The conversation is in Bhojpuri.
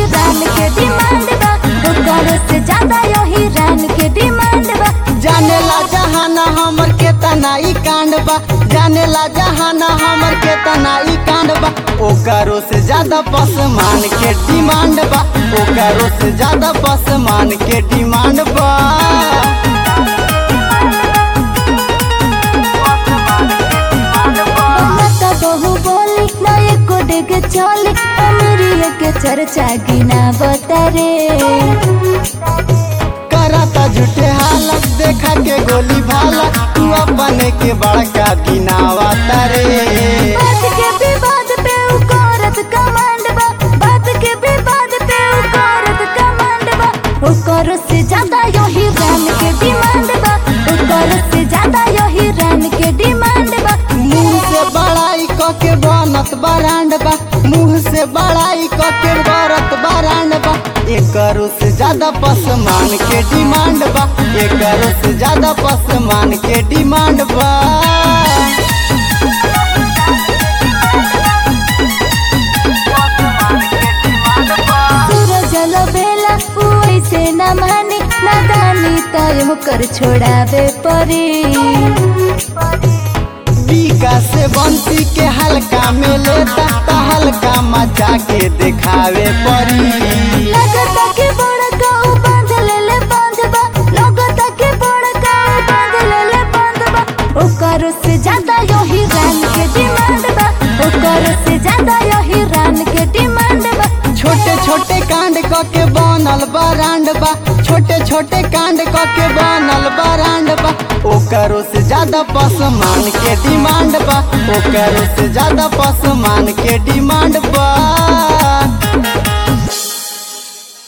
रान के डिमांड बा ओकरो से ज्यादा यही रान के डिमांड बा जानेला जहाना हमर के तनाई कांड बा जानेला जहाना हमर के तनाई कांड बा ओकरो से ज्यादा पसमान के डिमांड बा ओकरो से ज्यादा पसमान के डिमांड बा मत बहु बोली ना एको डेग चली अमीरिया के चर्चा गिना बतरे करता झूठे हालत देखा के गोली भाला तू अपने के बड़का गिनावा तारे बात के विवाद पे उ करत कमांड बा बात के विवाद पे उ करत कमांड बा ओकर से ज्यादा यही रान के डिमांड बा ओकर से ज्यादा यही रान के डिमांड बा मुंह से बड़ाई क के बनत बरांड बा मुंह से बड़ाई क के बरत बरांड बा एकरो से ज्यादा पसमान के डिमांड बा एकरो से ज्यादा पसमान के डिमांड बा सूरज बेला उ ऐसे न मानी नादानी तय कर छोड़ावे परी बीका से बंसी के हल्का में लेता ता हल्का मचा के दिखावे परी लगता के बड़का उ बांध लेले बांधबा लगता के बड़का उ बांध लेले बांधबा ओकर से ज्यादा यही रान के डिमांड बा ओकर से ज्यादा यही रान के डिमांड बा छोटे छोटे कांड क के बनल बरांड बा छोटे छोटे कांड क के बनल बरांड बा ओकरो से ज्यादा पसमान के डिमांड बा ओकरो से ज्यादा पसमान के डिमांड बा